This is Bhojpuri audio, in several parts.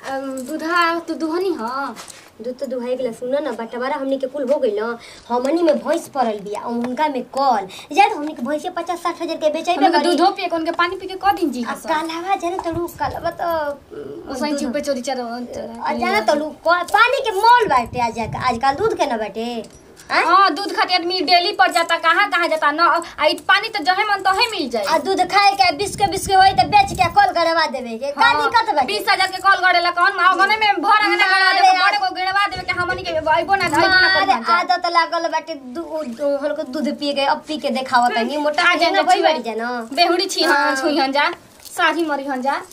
अम, दूधा तू दुहनी ह दूध तो दुहाई गेला सुनो ना बटवारा हमनी के कुल हो गइल न हमनी में भैंस पड़ल बिया और उनका में कल जाए तो हमनी के भैंसे पचास साठ हजार के बेचैबे हमके दूधो पिए के उनके पानी पी के क दिन जी आ कालावा जाने तड़ू कालावा तो ओसई दूध- चुपे चोरी चर आ जाने तड़ू क- पानी के मोल बाटे आज आजकल दूध के ना बाटे आँ? हाँ दूध खातिर आदमी डेली पर जाता कहाँ कहाँ जाता न आ इ पानी तो जहे मन तहे मिल जाए आ दूध खाए के बिस्के बिस्के होई तो बेच के कल करवा देवे के का दिक्कत बाटे बीस हजार के कॉल गड़ेला कौन माँ गने में भर अंगना गड़ा मारे देबो आ- बड़े को गिरवा देबे के हमनी के आइबो ना आइबो ना मारे कर आदत लागल बाटे दू- हल्को दूध पिए के अब पी के देखावत तनी मोटा आ के जाए ना भई बाड़ी जानो बेहुड़ी छी हाँ हाँ। छुई हन जा साझी मरी हन जा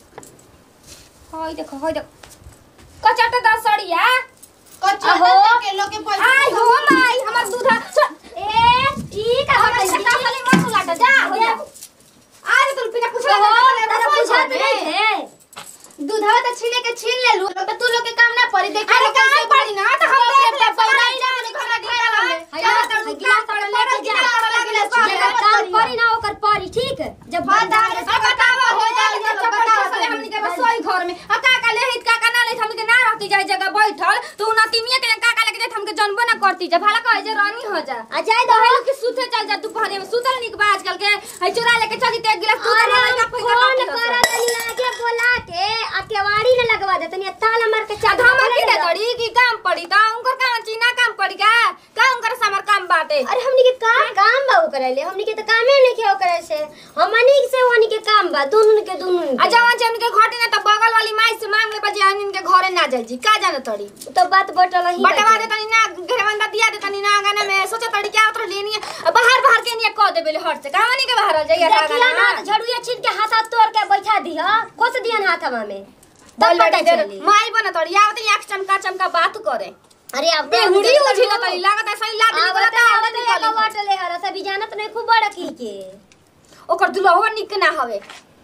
होय देखो होय देखो कचाटा दा सड़िया कचौड़ा अहो। के लोग के पैसा आई हो माई हमर दूधा ए ठीक है हमर छटा खाली मत लाटा जा हो जा आज तू बिना पूछला हो ना तारा बुझात नहीं है दूधवा तो छीने के छीन ले लू तो तू लोग के काम ना पड़ी देख अरे काम पड़ी ना तो हम देख ले पढ़ाई ना वाले खाना खाला में हया तो गिलास तो लेके जा जेकरा काम परी ना ओकर परी ठीक है जब बता अब बतावा हो जाए ये चपटा साले हमनी के रसोई घर में आ का का ले हित का का ना ले हमनी के ना रहती जाए जगह बैठल तू ना तिमिया के का का लेके जाए हमके जनबो ना करती जा भला कहे जे रानी हो जा आ जाए दो हेलो कि सुते चल जा दोपहर में सुतल निक बा आजकल के है चुरा लेके चल जीते एक गिलास दूध अरे का पैसा फोन काट करा तनी आके बोला के आ केवाड़ी न लगवा दे तनी ताला मार के चादर हम की दे तड़ी की काम पड़ी ता उनकर काम चीना काम पड़ी का का उनकर समर काम बाटे अरे हमनी के का काम बा ओकरा ले हमनी के तो कामे नहीं के ओकरा से हमनी से हमनी के काम बा दोनों के दोनों आ जवान जे उनके घटे ना त बगल वाली माई से मांग ले बजे हम इनके घरे ना जाई जी का जाने तड़ी तो बात बटल ही बटवा दे तनी ना घरवंदा दिया दे तनी ना गाना में सोचे तड़ी क्या उतर लेनी है बाहर बाहर के नहीं कह देबे हट से कहानी के बाहर जाइए देखिया ना तो झड़ुया छीन के हाथ हाथ तोड़ के बैठा दिया कोस दियन हाथवा में तब बोल पता दे चली माई बना तड़ी आवत आंख चमका चमका बात करे अरे अब बेहुड़ी उठी ना तड़ी लागत है सही लाद आवत निकलता आवत आवत एक निकली बटले हरा सभी जानत नहीं खूब बड़ा की के ओकर दुल्हवा निक ना हवे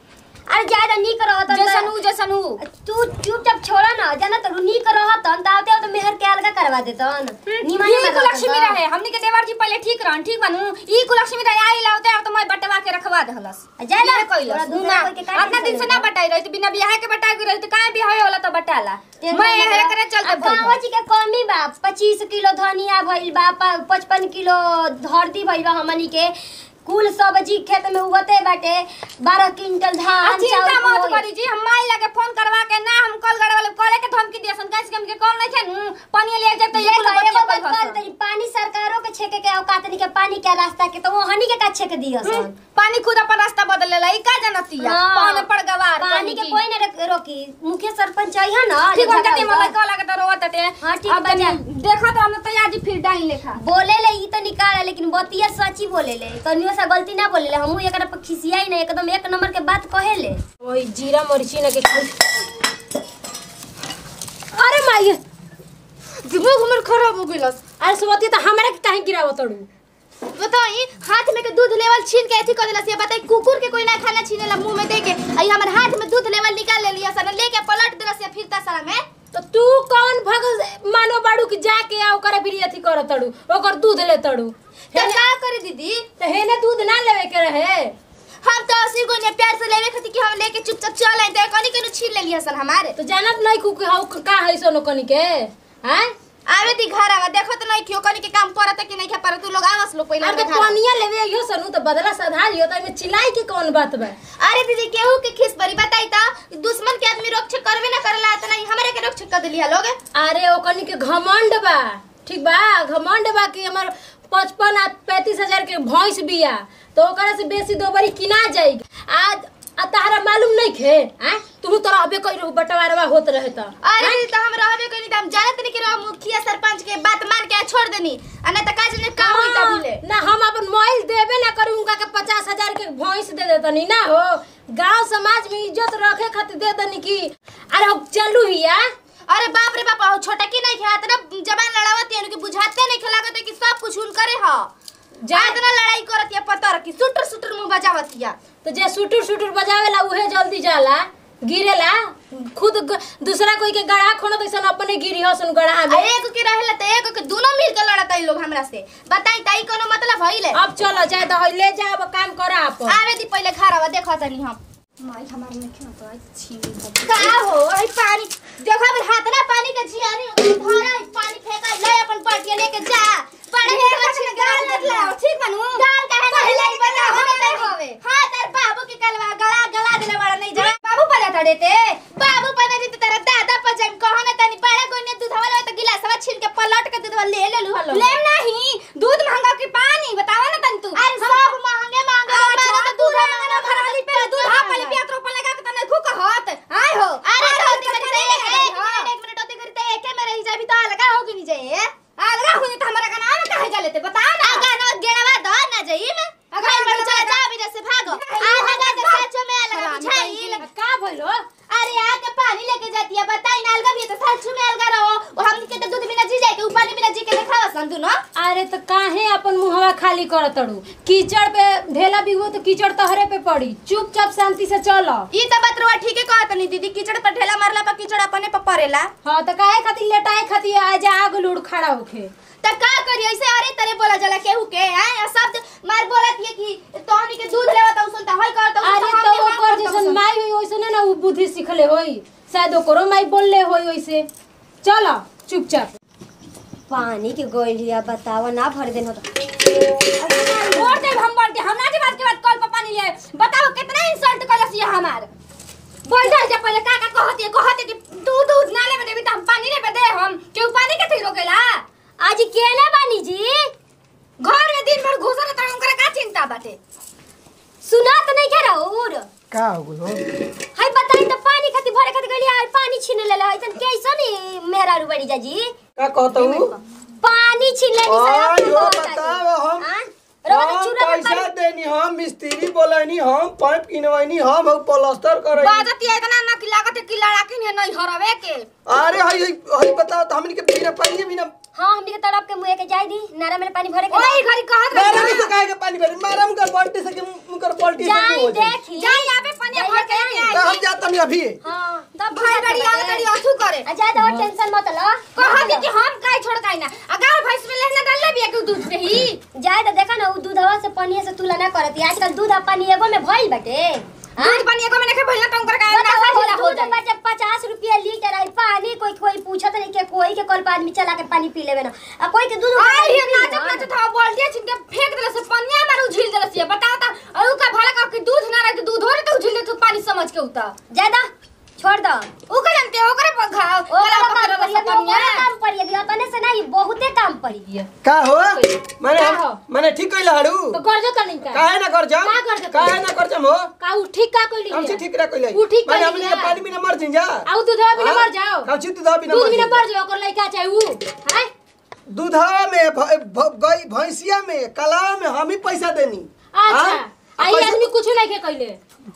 अरे ज्यादा नीक रहत जैसन ऊ जैसन ऊ तू चुपचाप छोड़ा ना जाना तो नीक रहत त आते तो मेहर के अलगा करवा देतन निमन ई कुलक्ष्मी रहे हमनी के देवर जी पहले ठीक रहन ठीक बनू ई कुलक्ष्मी रहे आई लावते अब तो मैं बटवा के रखवा देहलस जाए ना ये कइलस थोड़ा दूसरा ना कोई के काहे अपना दिन से ना बटाई रही बिना बियाह के बटाई के रही काहे बियाह होला तो बटाला टेंशन मैं मत हे लो। करे चलते अब गाँव जी के कमी बा पच्चीस किलो धनिया भइल बा पचपन किलो हल्दी भइल बा हमनी के कुल सब्जी खेत में उगते बाटे बारह क्विंटल आ धान चिंता चाउर मत होई। करी जी हम माई लगे फोन करवा के ना हम कॉल करे वाले करे के धमकी दियसन कैसे हमके कॉल नहीं थे नु पानी ले जाते ये देखो, कुल एगो बच्चे बात कर तनी पानी सरकारों के छेके के औकात नहीं के पानी के रास्ता के तो वो हनी के का छेक दियो सन पानी खुद अपन रास्ता बदल लेला ई का जानतिया हाँ। पानी पड़ गवार पानी के कोई ना रख- रोकी मुख्य सरपंच है ना ठीक जो हो जगह जाती होगा। मलाई कॉल लगे तो रोवत टे हाँ, ठीक अब बा जा। तनी देखा तो हमने तैयार जी फिर डाइन लेखा बोले ले ई तो निकाल लेकिन बतिया सच्ची बोले ले कनियो सा गलती ना बोले ले हमहू एकरा पर खिसियाई ना एकदम एक नंबर के बात कहे ले वही जीरा मरीची ना के खाई अरे माई दिमाग हमर खराब हो गइलस अरे सुबती त हमरा के काहे गिरावत तड़ू बताई हाथ में के दूध लेवल छीन के एथी कर देला से बताई कुकुर के कोई ना खाना छीनेला मुंह में दे के आई हमर हाथ में दूध लेवल निकाल ले लिया सन लेके पलट देला से फिरता सारा में तो तू कौन भग मानो बाड़ू के जाके आ ओकरा बिरी अथी कर तड़ू ओकर दूध ले तड़ू तो का करे दीदी तो हेने दूध ना लेवे के रहे हम तो अस्सी को ने प्यार से लेवे खातिर कि हम लेके चुपचाप चल आए तो कनी के छीन ले लिया सन हमारे तो जानत नहीं कुक हाउ का है सोनो कनी के हैं आवे दी घर आवा देखो तो नहीं क्यों कनी के काम परत कि नहीं के परत तू लोग आवस लोग पहले अरे तो घर पनिया लेवे यो सनु तो बदला सधा लियो तो में चिल्लाई के कौन बात बा अरे दीदी केहू के खिस बरी बताई ता दुश्मन के आदमी रक्षा करवे ना करला त नहीं हमरे के रक्षा कर दिलिया लोग अरे ओ कनी के घमंड बा ठीक बा घमंड बा कि हमर पचपन आ पैंतीस हजार के भैंस बिया तो ओकरा से बेसी दो बारी किना जाएगी आज आ तहरा मालूम नहीं खे हैं तू तो अबे कई रहू बंटवारवा होत रहे त अरे दीदी तो हम रहबे कनी त हम जानत नहीं कि रह मुखिया सरपंच के बात मान के छोड़ देनी आ नहीं त का जने का होई त भूले ना हम अपन मोबाइल देबे ना करी उनका के पचास हजार के भैंस दे देतनी ना हो गांव समाज में इज्जत रखे खातिर दे दनी की अरे हो चलू हिया अरे बाप रे बाप हो छोटा की नहीं खेत ना जबान लड़ावत है कि बुझाते नहीं खेलागत है कि सब कुछ उन करे ह जा इतना लड़ाई करत है पतर की सुटर सुटर मुंह बजावत है तो जे सुटुर सुटुर बजावेला उहे जल्दी जाला गिरेला खुद ग- दूसरा कोई के गढ़ा खोनो तैसन अपने गिरी हसन गढ़ा आ में एक के रहेला त एक के दोनों मिल के लड़त है लोग हमरा से बताई ताई कोनो मतलब हइले अब चलो जाए तो हई ले जा अब काम कर आप आवे दी पहले घर आवा देखो तनी हम माई हमारे में क्यों तो आई छी का हो आई पानी देखो ये बताई ना अलगा भी है तो साचू में अलगा रहो और हम के तो दूध बिना जी जाए के ऊपर बिना जी के देखावा सन दुनो अरे तो काहे अपन मुहवा खाली करत तड़ू कीचड़ पे ढेला बिगो तो कीचड़ तहरे पे पड़ी चुपचाप शांति से चलो ई तो बात रवा ठीक है कहत नहीं दीदी कीचड़ पर ढेला मारला पर कीचड़ अपने पर पड़ेला हाँ तो काहे खातिर लेटाए खातिर आज आग लूड़ खड़ा होखे त का करी ऐसे अरे तरे बोला जला केहू के हैं सब मार बोलत ये कि तोहनी के दूध लेवा त सुनता होय कर त अरे तो ओकर जैसन माई होई वैसे ना उ बुद्धि सीखले होई शायद ओकरो माई बोलले होई वैसे चलो चुपचाप पानी के गोलिया बतावा ना भर देन होता छोड़ दे हम बोल के हम ना बात के बाद कल पर पानी ले बताओ कितना इंसल्ट करस ये हमार बोल जा जा पहले का का कहती है कहती कि दूध दूध नाले में देबी त हम पानी नहीं पे दे हम क्यों पानी के थी रोकेला आज केना बानी जी घर में दिन भर घुसल त उनकरा का चिंता बाटे सुना तो नहीं कह रहा और का हो गइल हो हाय बताई तो पानी खातिर भरे खातिर गली यार पानी छीन ले ला इतन कैसन मेहरा रुबड़ी जा जी का कहता हूँ पानी छीन ले आयो बताओ हम हम पैसा देनी हम मिस्त्री बोलनी हम पाइप किनवनी हम हम प्लास्टर करनी बाजत ये इतना ना कि लागत है कि लड़ाकिन है नहीं हरवे के अरे हई हई हई बताओ तो हमनी के बिना पानी बिना हां हमनी के तरफ के मुंह के जाई दी नारा में पानी भरे के ओई घरी कहत मारा रही नहीं सकाए के पानी भरी मारा मुकर बाल्टी से के मुकर बाल्टी से जाई हो जाए देखी जाई आबे पानी भर के आई तो हम जात नहीं अभी हां तब भाई बड़ी आल करी अथु करे आ जा दो टेंशन मत लो कहती कि हम काई छोड़काई ना अगर भैंस में लेना डाल ले बिया के दूध से ही जाए तो देखा ना उ दूधवा से पानी से तुलना करती आजकल दूध आ पानी एगो में भइल बाटे दूध पानी एगो में नहीं भइल त उनकर का बताओ, ना ढीला हो दूध जाई बाटे पचास रुपया लीटर आई पानी कोई कोई पूछत नहीं के कोई के कल आदमी चला के पानी पी लेवे ना आ कोई के दूध आई ये नाचत नाचत था बोल दिया छिन के फेंक देले से पनिया मार उझिल देले से बताओ ता और का भला का कि दूध ना रहे तो दूध हो रहे तो उझिल दे तो पानी समझ के उता ज्यादा छोड़ दो ऊ का जानते ओकरे पर घाव ओ गला काम पकड़ पड़ी से अभी पनिया ओकरे काम पड़ी अभी अपने से नहीं बहुते काम पड़ी का हो माने का हो? माने ठीक कइला हाड़ू तो कर जो तनी का काहे ना कर जा का कर जा? काहे ना कर जा हो का उ ठीक का कइली हम से ठीक रा कइला उ ठीक माने कइली हमनी के ना। पानी बिना मर जिन जा आउ दूधवा बिना हाँ? मर जाओ का छी दूध बिना दूध मर बिना जिन जा। मर जाओ ओकर लइका चाहे उ हाय दूधवा में भ- भ- गई भैंसिया में कलावा में हम ही पैसा देनी अच्छा हाँ? आई पैसा- आदमी कुछ नहीं के कइले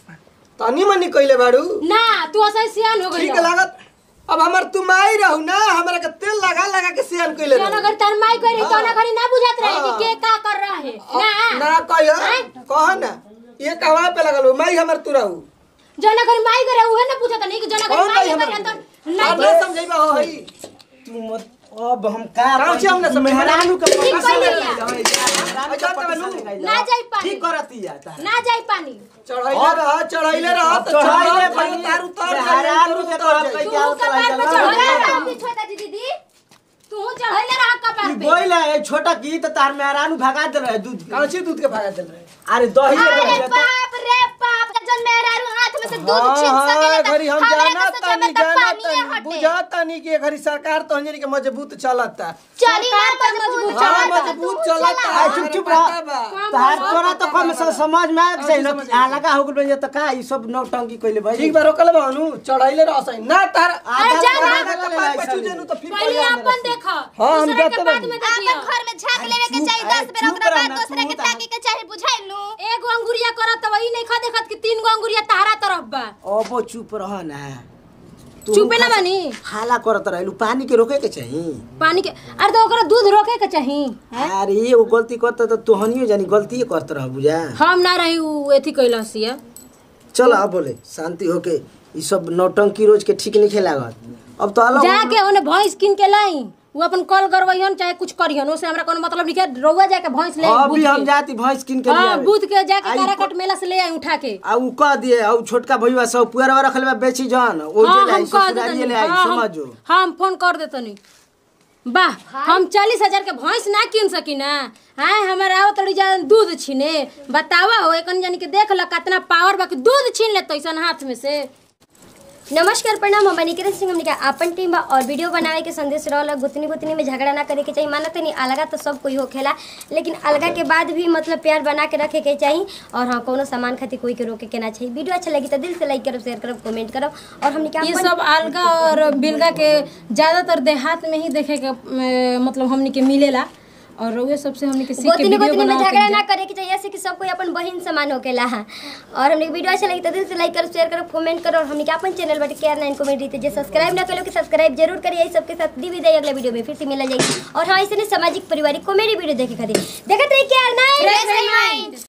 तनी मनी कइले बाड़ू ना तू असै सियान हो गइल ठीक लागत अब हमर तुम आई रहू ना हमरा के तेल लगा लगा के सियान कइले जौन रहू अगर तार माई कह रही तो हाँ। ना घड़ी ना बुझात रहे हाँ। कि के का कर रहा है ना ना कहियो हैं? कह ना ये कहवा पे लगल हो माई हमर तू रहू जौन अगर माई करे उहे ना पूछत नहीं कि जौन अगर कौन माई माई करे हमर तो अब नहीं ना समझैबा हो हई तू मत अब हम का काम से हम ना समझ मेहरानू के ठीक पकड़ कइले ले या। मेहरानू के अच्छा, पकड़ तनु। ले ना जाई पानी। ठीक करती है तारा ना जाई पानी चढ़ैले रह चढ़ैले रह अब तो चढ़ाई ले चढ़ पानी तार उतार मेहरानू के तो हम कहीं तू क्या कपार पे उतर चढ़ आई गया छोटा जी दीदी तू चढ़ैले रहा कपार पे बोल है छोटा की तो तार मेहरानू भगा दे रहे दूध के। कांची दूध के भागा चल रहे अरे दही ले अरे रहे तो बाप रे बाप जन मेहरारू हाथ में से दूध हाँ, छीन हाँ, सकेला त घरी हम हमरा जाना के सोचे तानी में त जाना पानी तानी हटे बुझा तानी कि घरी सरकार तो अंजनी के मजबूत चलता चली ना सरकार तो मजबूत मजबूत हाँ चलता मजबूत चलता आ, चुप चुप रह तार तोरा तो कम से समझ में आ जाए ना आ लगा हो गेल त का ई सब नौटंकी कइले भाई ठीक बा रोकल बानू चढ़ैले रह सही ना तार अरे जा ना, आधा कपार पे चूजे नु तो फिर पहले बढ़िया अपन अंदर से। देखो हाँ, हम दूसरे के जाते बाद बानी। में आपन देखियो घर में झांक लेवे के चुप, चाहिए अरे 10 बेर चुप ओकरा बाद रहना, दूसरे के तू ताके के चाहिए बुझाइलू एगो अंगुरिया करत त वही नहीं खा देखत कि तीन गो अंगुरिया तारा तरफ बा अब चुप रह ना तू चुपे ना बानी हाला करत रहलू पानी के रोके के चाहिए पानी के अरे तो ओकरा दूध रोके के चाही अरे एगो गलती करता तो तोहनियो जानी गलती करत रह बुझा हम ना रही उ एथी कैलस ये चल अब बोले शांति होके ई सब नौटंकी रोज के ठीक नहीं लागत अब तो अलग जाके ओने भैंस किन के लाई वो अपन कॉल करवैहन चाहे कुछ करिहन ओसे हमरा कोनो मतलब नहीं के रउआ जाके भैंस ले अभी बूथ हम के। जाती भैंस किन के हाँ लिए बूथ के जाके आई काराकट मेला से ले आई उठा के आ उ कह दिए आ उ छोटका भैया सब पुअरवा रखल बा बेची जान ओ हाँ जे हम जाई कह ससुरारिये देतनी ले आई हाँ, हम- समझो हाँ हम फोन कर देतनी वाह हम चालीस हजार के भैंस ना किन सकी ना हाँ हमारा आओ तड़ी जा दूध छीने बतावा हो एकन जानी के देख ल कितना पावर बा कि दूध छीन ले तैसन हाथ में से नमस्कार प्रणाम हम निकिरन सिंह हमने का अपन टीम बा और वीडियो बनावे के संदेश रहल गुतनी गुतनी में झगड़ा ना करे के चाहिए मानत नहीं अलगा तो सब कोई होखेला लेकिन अलगा के बाद भी मतलब प्यार बना के रखे के चाहिए और हाँ कोनो सामान खातिर कोई के रोके के ना चाहिए वीडियो अच्छा लगी तो दिल से लाइक करब शेयर करब कमेंट करब और हमने का ये अपन- सब अलगा और बिलगा के ज्यादातर देहात में ही देखे के अ, मतलब हमनी के मिलेला और रउए सबसे हमने के सीख के गोतनी वीडियो गोतनी में बनाओ झगड़ा ना करे के चाहिए ऐसे कि सब कोई अपन बहन समान होकेला और हमने वीडियो अच्छा लगी तो दिल से लाइक करो शेयर करो कमेंट करो और हमने के अपन चैनल बटे केयर नाइन कॉमेडी थे जे सब्सक्राइब ना करो कि सब्सक्राइब जरूर करिए सबके साथ दी विदाई अगले वीडियो में फिर से मिला जाएगी और हाँ ऐसे सामाजिक पारिवारिक कॉमेडी वीडियो देखे खातिर देखते रहिए केयर नाइन